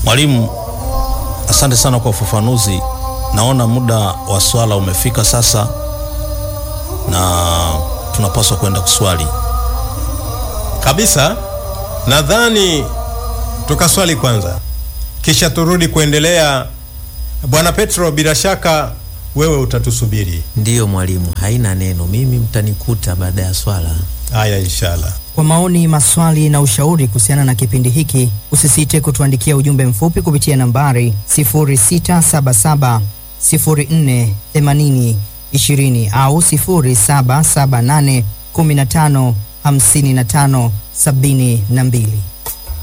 Mwalimu, asante sana kwa ufafanuzi. Naona muda wa swala umefika sasa, na tunapaswa kwenda kuswali. Kabisa, nadhani tukaswali kwanza, kisha turudi kuendelea. Bwana Petro, bila shaka wewe utatusubiri. Ndiyo mwalimu, haina neno, mimi mtanikuta baada ya swala. Haya, inshallah. Kwa maoni, maswali na ushauri kuhusiana na kipindi hiki, usisite kutuandikia ujumbe mfupi kupitia nambari 0677 04 80 20 au 0778 15 55 72.